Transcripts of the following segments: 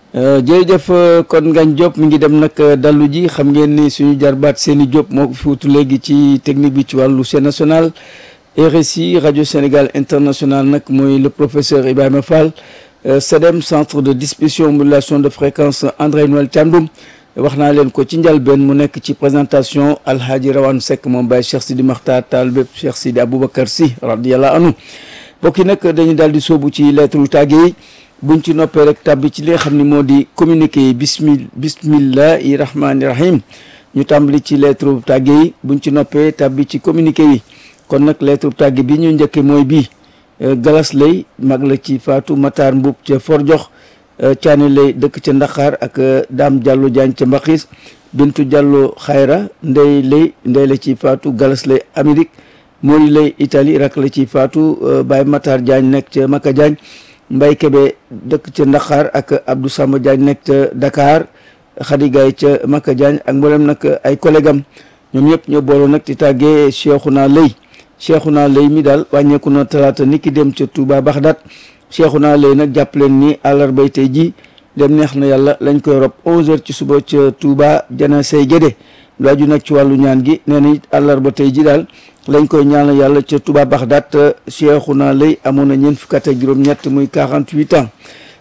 jërëjëf kon Ngagne Diop mi ngi dem nag dallu ji xam ngeen ni suñu jarbaat seeni Diop moo ko fi wutu léegi ci technique bi ci wàllu chaîne nationale RSI rajo Sénégal international nag mooy le professeur Ibrahima Fall CEDEM centre de distribution modulation de fréquence André Noël Thiandoum wax naa leen ko ci njalbeen mu nekk ci présentation Alhaji Rawane Seck moom Baye Cheikh Sidi Makhtar Tall bépp Cheikh Sidi Aboubacar Sy radiyallahu anhu mbokk yi nag dañu daal di sóobu ci lettre tàgge yi buñ ci noppee rek tàbbi ci li nga xam ne moo di communiqué yi bismi bismillahi rahmaani rahim ñu tàmbali ci lettre tàgge yi buñ ci noppee tàbbi ci communiqué yi kon nag lettre tàgge bi ñu njëkke mooy bii galas lay mag la ci faatu Matar Mbub ca Forjox caani lay dëkk ca Ndaxaar ak Daam Jàllo Jaañ ca Mbaxis Bintu Jàllo Xayra ndey lay ndey la ci faatu galas lay Amérique Mori lay Italie rak la ci faatu Baye Matar Jaañ nekk ca Maka Jaañ Mbay Kebe dëkk ca Ndaxaar ak Abdou Samba Diagne nekk ca Dakar Khady Gaye ca Maka Diagne ak mboolem nag ay collègue am ñoom ñëpp ñoo booloo nag di tàggee Cheikhouna Lay Cheikhouna Lay mi daal wàññeeku na talaata ni ki dem ca Touba Baxdaat Cheikhouna Lay nag jàpp leen ni àllarbay tey ji dem neex na yàlla lañ koy rob 11h ci suba ca Touba jana say gédé lu aju nag ci wàllu ñaan gi nee na it àllarba tey ji daal lañ koy ñaanal yàlla ca Touba Baxdaat Cheikhouna Lay amoon na ñeent fukk ak juróom-ñett muy 48 ans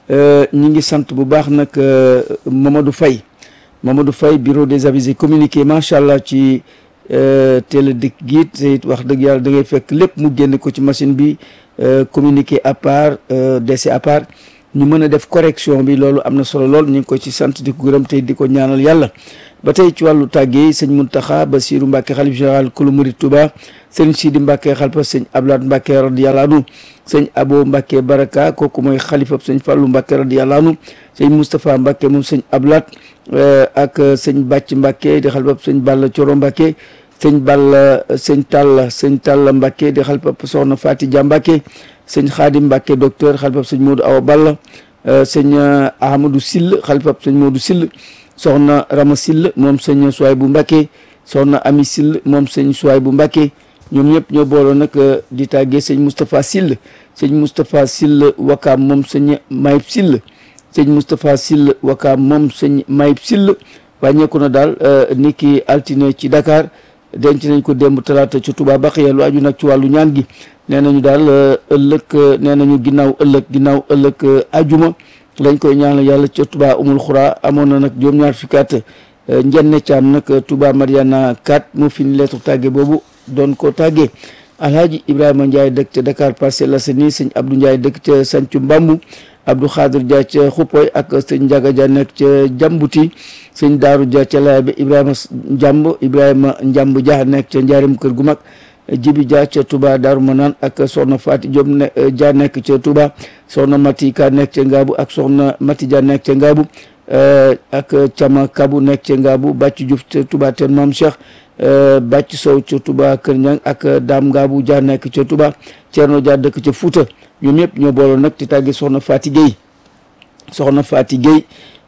ñi ngi sant bu baax nag Mamadou Faye Mamadou Faye bureau des avisés communiqué macha allah ci télé dëkk gi te it wax dëgg yàlla da ngay fekk lépp mu génn ko ci machine bi communiqué à part décès à part ñu mën a def correction bi loolu am na solo lool ñu ngi ko ci sant di ko gërëm tey di ko ñaanal yàlla. ba tey ci wàllu tàggee sëñ Muntaxa Basiru Mbàkke xalif général kulu murid Touba sëñ Sidi Mbàkke xalifa sëñ Ablaat Mbàkke radiyallahu anhu sëñ Abo Mbàkke Baraka kooku mooy xalifa sëñ Fàllu Mbàkke radiyallahu anhu sëñ Moustapha Mbàkke moom sëñ Ablaat ak sëñ Bàcc Mbàkke di xalifa sëñ Balla Coro Mbàkke sëñ Balla sëñ Talla sëñ Talla Mbàkke di xalifa soxna Faati Ja Mbàkke sëñ Xaadim Mbàkke docteur xalifa sëñ Moodu Awa Balla sëñ Ahmadou Sill xalifa sëñ Moodu Sill soxna Rama Sill moom sëñ Suwaay bu Mbàkke soxna Ami Sill moom sëñ Suwaay bu Mbàkke ñoom ñëpp ñoo booloo nag di tàggee sëñ Moustapha Sill sëñ Moustapha Sill wakaam moom sëñ Mayib Sill sëñ Moustapha Sill wakaam moom sëñ Mayib Sill wàññeeku na daal ni ki altine ci Dakar denc nañ ko démb talaata ci Touba Baxiya lu aju nag ci wàllu ñaan gi nee nañu daal ëllëg nee nañu ginnaaw ëllëg ginnaaw ëllëg ajuma lañ koy ñaanal yàlla ca Touba umul xuraa amoon na nag juróom-ñaar fukki at njenne caam nag Touba Mariana 4 moo fi ni lettre tàgge boobu doon ko tàggee alhaaji Ibrahima Ndiaye dëkk ca Dakar Parcelles Assainies sëñ Abdou Ndiaye dëkk ca Sancu Mbambu Abdou Khadir Dia ca Xupoy ak sëñ Ndiaga Dia nekk ca Jambuti sëñ Daaru Dia ca Laybe Ibrahima Njamb Ibrahima Njamb Dia nekk ca Njaarim kër gu mag Jibi Dia ca Touba Daaru Manaan ak soxna Fati Diop ne Dia nekk ca Touba soxna Mati Ka nekk ca Ngaabu ak soxna Mati Dia nekk ca Ngaabu ak Cama Kabu nekk ca Ngaabu Bàcc Diouf ca Touba Ten Maam Cheikh Bàcc Sow ca Touba Kër Ñang ak Daam Ngaabu Dia nekk ca Touba Ceerno Dia dëkk ca Fuuta ñoom ñëpp ñoo booloo nag di tàgge soxna Fati Gueye soxna Fati Gueye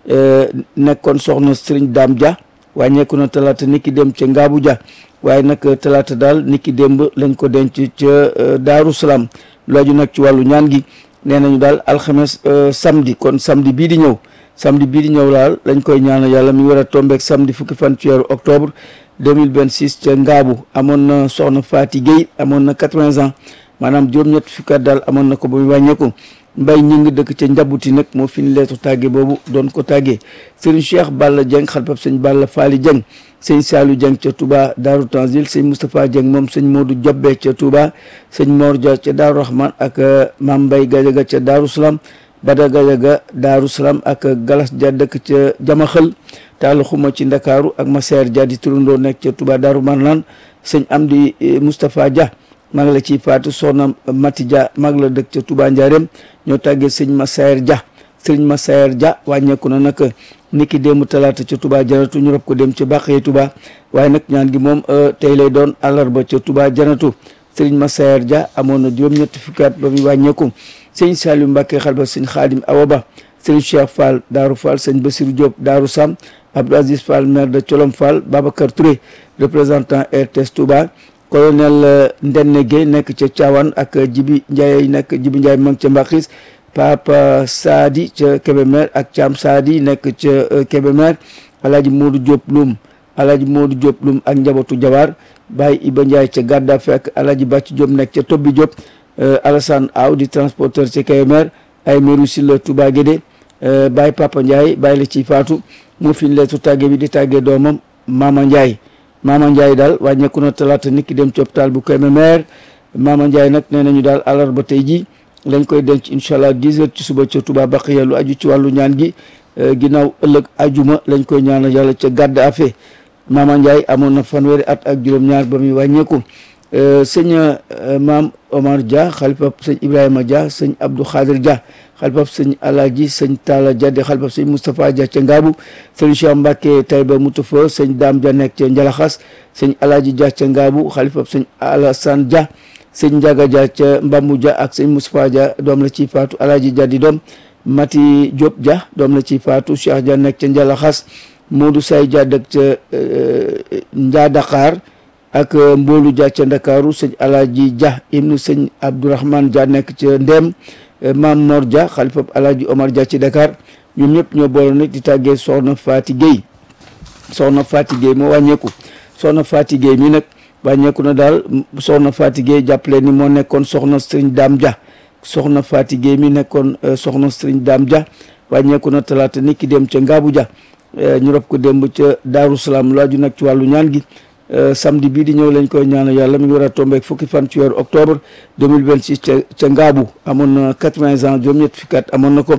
nekkoon soxna Sëriñ Daam Dia wàññeeku na talaata niki dem ca Ngaabu Dia waaye nag talaata daal niki démb lañ ko denc ca Daaru Salaam looju nag ci wàllu ñaan gi nee nañu daal alxames samedi kon samedi bii di ñëw samedi bii di ñëw daal lañ koy ñaanal yàlla mi war a tombeek samedi fukki fan ci weeru octobre 2026 ca Ngaabu amoon na soxna Fati Gueye amoon na 80 ans maanaam juróom-ñett fukki at daal amoon na ko ba mu wàññeeku mbay ñi ngi dëkk ca njabuti nag moo fi ni leetu tàgge boobu doon ko tàggee sëriñ Cheikh Balla Dieng xalpab sëñ Balla Faali Dieng sëñ Saalu Dieng ca Touba Daaru Tanzil sëñ Moustapha Dieng moom sëñ Modou Jobbe ca Touba sëñ Mor Dia ca Daaru Rahman ak Mam Mbay Gajaga ca Daaru Salaam Bada Gajaga Daaru Salaam ak Galas Dia dëkk ca Jamaxël Talla Xuma ci Ndakaaru ak Maseer Dia di turandoo nekk ca Touba Daaru Marnaan sëñ Amdi Moustapha Dia mag la ci faatu soxna Mati Dia mag la dëkk ca Touba Ndiarème ñoo tàggee sëñ Massaer Dia sëñ Massaer Dia wàññeeku na nag niki démb talaata ca Touba janatu ñu rob ko dem ca Bàqee Touba waaye nag ñaan gi moom tey lay doon àllarba ca Touba janatu sëñ Massaer Dia amoon na juróom-ñetti fukki at ba muy wàññeeku sëñ Saliou Mbacke xalba sëñ Xaadim Awa Ba sëñ Cheikh Fall Daaru Fall sëñ Bassirou Diop Daaru Sam Abdou Aziz Fall maire de Colom Fall Babacar Touré représentant RTS Touba colonel Ndenne Gueye nekk ca Thiawane ak Jibi Ndiaye nekk Jibi Ndiaye mag ca Mbakis Papa Saadi ca Kébémer ak Thiam Saadi nekk ca Kébémer Alaaji Modou Diop Loum Alaaji Modou Diop Loum ak njabootu Jawaar Baye Iba Ndiaye ca Gaddafi ak Alaaji Bàcc Diop nekk ca Tobbi Diop Alassane Aw di transporteur ca Kébémer ay meru si la Touba Guédé Baye Papa Ndiaye Baye la ci faatu moo fi leetu tàgge bi di tàggee doomam Mama Ndiaye Mama Ndiaye daal wàññeeku na talaata nit ki dem ci hôpital bu Kébémer Mama Ndiaye nag nee nañu daal àllarba tey ji lañ koy denc incha allah 10 heures ci suba ca Touba Baqiya lu aju ci wàllu ñaan gi ginnaaw ëllëg ajuma lañ koy ñaanal yàlla ca gàdd afe Mama Ndiaye amoon na fanweeri at ak juróom-ñaar ba muy wàññeeku sëñ maam Omar Dia xalifab sëñ Ibrahima Dia sëñ Abdou Khadir Dia xalifab sëñ Alaji sëñ Talla Dia di xalifab sëñ Moustapha Dia ca Ngaabu sëñ Cheikh Mbacke Taïba Moutafa sëñ Dame Dia nekk ca Njalaxas sëñ Alaji Dia ca Ngaabu xalifab sëñ Alassane Dia sëñ Ndiaga Dia ca Mbambu Dia ak sëñ Moustapha Dia doom la ci faatu Alaji Dia di doom Mati Diop Dia doom la ci faatu Cheikh Dia nekk ca Njalaxas Modou Say Dia dëkk ca Njaa Dakar ak mboolu Dia ca Ndakaaru sëñ Alaaji Dia ibnu sëñ Abdourahmane Dia nekk ca Ndem Maam Mor Dia xalifab Alaaji Omar Dia ci Dakar ñoom ñëpp ñoo boole nag di tàggee soxna Faati Gueye soxna Faati Gueye moo wàññeeku soxna Faati Gueye mi nag wàññeeku na daal soxna Faati Gueye jàppale ni moo nekkoon soxna Sëriñ Daam Dia soxna Faati Gueye mi nekkoon soxna Sëriñ Daam Dia wàññeeku na talaata nit ki dem ca Ngaabu Dia ñu rob ko démb ca Daaru Salaam laaju nag ci wàllu ñaan gi samedi bii di ñëw lañ koy ñaanal yàlla mi ngi war a tombeek fukki fan ci weeru octobre 2026 ca ca Ngaabu amoon na 80 ans juróom-ñett fukki at amoon na ko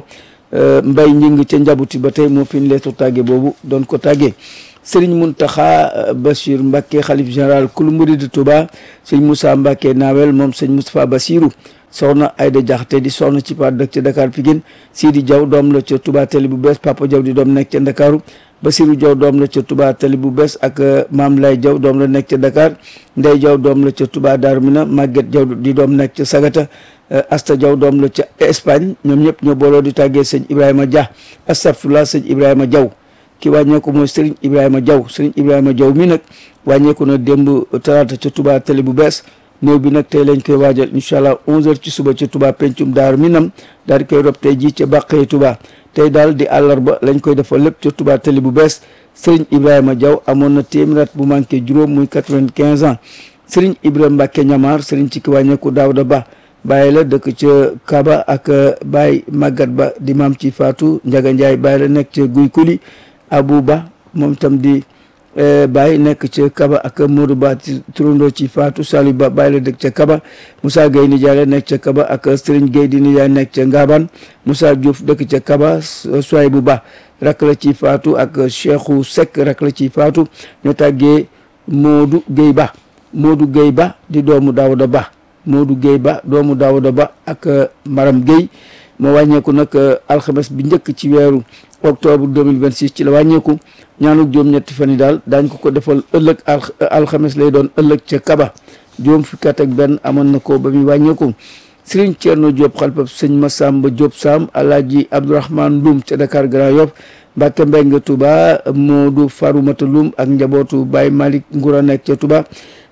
mbay ñing ca njabuti ba tey moo fi ñu leetu tàgge boobu doon ko tàggee Serigne Mountakha Bachir Mbacké xalif général kulu murid Touba sëñ Moussa Mbacké Nawel moom sëñ Moustapha Bassirou soxna Ayda Jaxate di soxna ci par dëkk ca Dakar Pikine Sidi Diaw doom la ca Touba Télé bu bees Papa Diaw di doom nekk ca Ndakaaru Basiru Diaw doom la ca Touba Télé bu bees ak Maam Lay Diaw doom la nekk ca Dakar Ndey Diaw doom la ca Touba Darou Mina Maguette Diaw di doom nekk ca Sagata Asta Diaw doom la ca Espagne ñoom ñëpp ñoo booloo di tàggee sëñ Ibrahima Dia astafurlah sëñ Ibrahima Diaw ki wàññeeku mooy Serigne Ibrahima Diaw Serigne Ibrahima Diaw mi nag wàññeeku na démb talaata ca Touba Télé bu bees néew bi nag tey lañ koy waajal incha allah 11h ci suba ca Touba pencum Daaru Minam daal di koy rob tey jii ca Bàqee Touba tey daal di àllarba lañ koy defal lépp ca Touba Télé bu bees Serigne Ibrahima Diaw amoon na téeméer at bu manqué juróom muy 95 ans Serigne Ibrahima Mbacke ñamaar Serigne ci ki wàññeeku Daouda Ba bàyyi la dëkk ca Kaba ak Baye Magat Ba di maam ci Fatou Ndiaga Ndiaye bàyyi la nekk ca Guy Kuli Abou Ba moom tam di Baye nekk ca Kaba ak Modou Ba turandoo ci Fatou Saliou Ba Baye la dëkk ca Kaba Moussa Gueye nijaay la nekk ca Kaba ak Serigne Gueye di nijaay nekk ca Ngaban Moussa Diouf dëkk ca Kaba Souaybou Ba rak la ci Fatou ak Cheikhou Seck rak la ci Fatou ñoo tàggee Modou Gueye Ba Modou Gueye Ba di doomu Daouda Ba Modou Gueye Ba doomu Daouda Ba ak Maram Gueye moo wàññeeku nag alxames bi njëkk ci weeru octobre 2026 ci la wàññeeku ñaanu juróom-ñetti fan yi daal daañ ko ko defal ëllëg alxames lay doon ëllëg ca Kaba juróom fukki at ak benn amoon na ko ba muy wàññeeku Serigne Thierno Diop xalpab sëñ Massamba Diop Sam Alaaji Abdourahmane Loum ca Dakar Grand Yoff Mbacke Mbeng Touba Modou Faroumata Loum ak njabootu Baye Malick Ngoura nekk ca Touba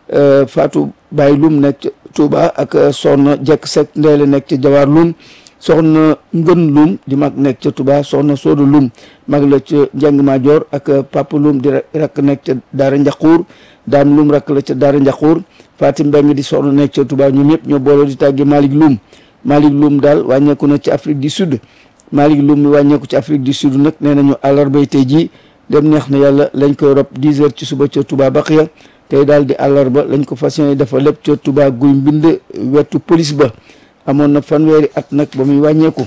Fatou Baye Loum nekk ca Touba ak Soxna Jekk Seck Ndeele nekk ca Jawar Loum soxna ngën lum di mag nekk ca Touba soxna sooda lum mag la ca njàng maajoor ak papa lum di rakk nekk ca daara njaquur daam lum rakk la ca daara njaquur Fatim Mbeng di soxna nekk ca Touba ñoom ñëpp ñoo booloo di tàgge Malick Lum Malick Lum daal wàññeeku na ci Afrique du Sud Malick Lum mi wàññeeku ci Afrique du Sud nag nee nañu àllarbay tey jii dem neex na yàlla lañ koy rob 10 heures ci suba ca Touba Baqiya tey daal di àllarba lañ ko fas yéene dafa lépp ca Touba guy mbind wetu police ba amoon na fanweeri at nag ba muy wàññeeku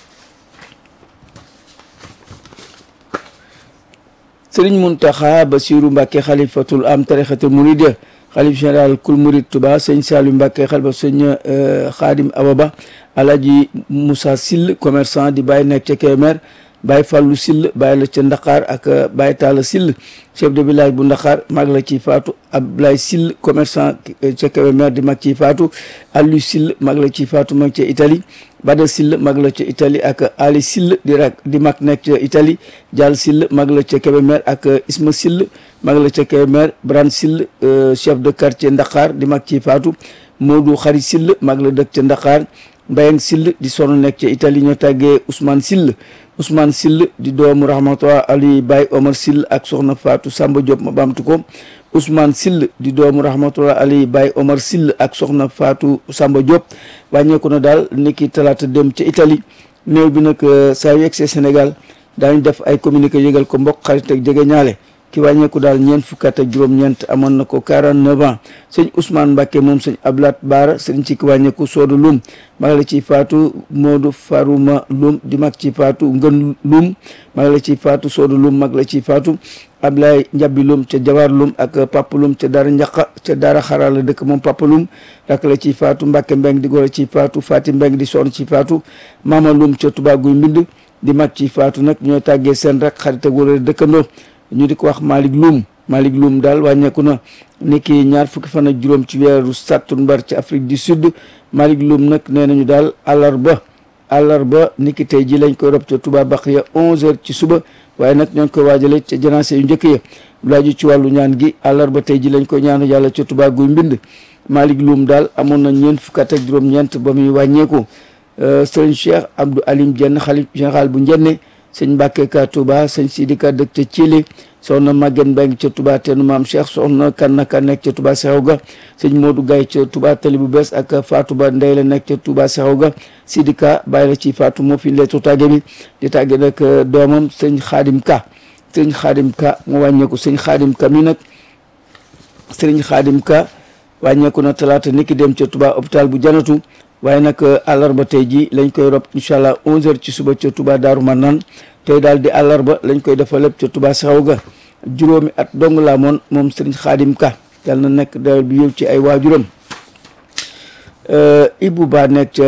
sëriñ Muntaxa Basiru Mbàkke xalifatul am tarixatul muride xalif général kul murid Tuba sëñ Saliou Mbàkke xalifa sëñ Xaadim Ababa Alaji Moussa Sill commerçant di bàyyi nekk ca Kébémer Baye Fallou Sill bàyyi la ca Ndakaar ak Baye Talla Sill chef de village bu Ndakaar mag la ci faatu Abdoulaye Sill commerçant ca Kébémer di mag ci faatu Aliou Sill mag la ci faatu mag ca Italie Bada Sill mag la ca Italie ak Ali Sill di rak di mag nekk ca Italie Dial Sill mag la ca Kébémer ak Isma Sill mag la ca Kébémer Bran Sill chef de quartier Ndakaar di mag ci faatu Modou Xari Sill mag la dëkk ca Ndakaar Mbayang Sill di sonn nekk ca Italie ñoo tàggee Ousmane Sill Ousmane Sill di doomu rahmatullah Ali Baye Omar Sill ak soxna Fatou Samba Diop ma baamtu ko Ousmane Sill di doomu rahmatullah Ali Baye Omar Sill ak soxna Fatou Samba Diop wàññeeku na daal niki talaata dem ca Italie néew bi nag saa yu yegsee Sénégal daañu def ay communiqué yëgal ko mbokk xarit ak jege ñaale ki wàññeeku daal ñeent fukki at ak juróom-ñeent amoon na ko 49 ans sëñ Ousmane Mbacke moom sëñ Ablat Baara sëñ ci ki wàññeeku Soodu Lum mag la ci faatu Modou Farouma Lum di mag ci faatu Ngën Lum mag la ci faatu Soodu Lum mag la ci faatu Ablaye Njabi Lum ca Jawar Lum ak Papa Lum ca Daara Njaqa ca Daara Xaraa la dëkk moom Papa Lum rak la ci faatu Mbacke Mbeng di goro ci faatu Fati Mbeng di soxna ci faatu Mama Lum ca Touba Guy Mbind di mag ci faatu nag ñoo tàggee seen rek xarit ak wala dëkkandoo ñu di ko wax Malick Loum Malick Loum daal wàññeeku na ni ki ñaar fukki fan ak juróom ci weeru sattumbar ci Afrique du Sud Malick Loum nag nee nañu daal àllarba àllarba ni ki tey ji lañ koy rob ca Touba Baqiya 11h ci suba waaye nag ñoo ngi koy waajale ca janaase yu njëkk ya laaju ci wàllu ñaan gi àllarba tey ji lañ koy ñaanu yàlla ca Touba guy mbind Malick Loum daal amoon na ñeent fukki at ak juróom-ñeent ba muy wàññeeku sëñ Cheikh Abdou Alim Dieng xalif général bu Njenne sëñ Mbàkke ka Touba sëñ Sidika dëkk ca Thiélé soxna Maguette Mbeng ca Touba teenu maam Cheikh soxna Kanna Ka nekk ca Touba Seexaw ga sëñ Modou Gaye ca Touba Tali bu bees ak Fatou Ba Ndey la nekk ca Touba Seexaw ga Sidika bàyyi la ci Fatou moo fi leetu tàgge bi di tàgge nag doomam sëñ Xaadim Ka sëñ Xaadim Ka mu wàññeeku sëñ Xaadim Ka mi nag sëñ Xaadim Ka wàññeeku na talaata niki dem ca Touba hôpital bu janatu waaye nag àllarba tey ji lañ koy rob incha allah 11h ci suba ca Touba Daaru Manaan tey daal di àllarba lañ koy defal lépp ca Touba Saxaw ga juróomi at dong laa moon moom sëriñ Xaadim Ka yàlla na nekk dawal bi yëw ci ay waajuram Ibou Ba nekk ca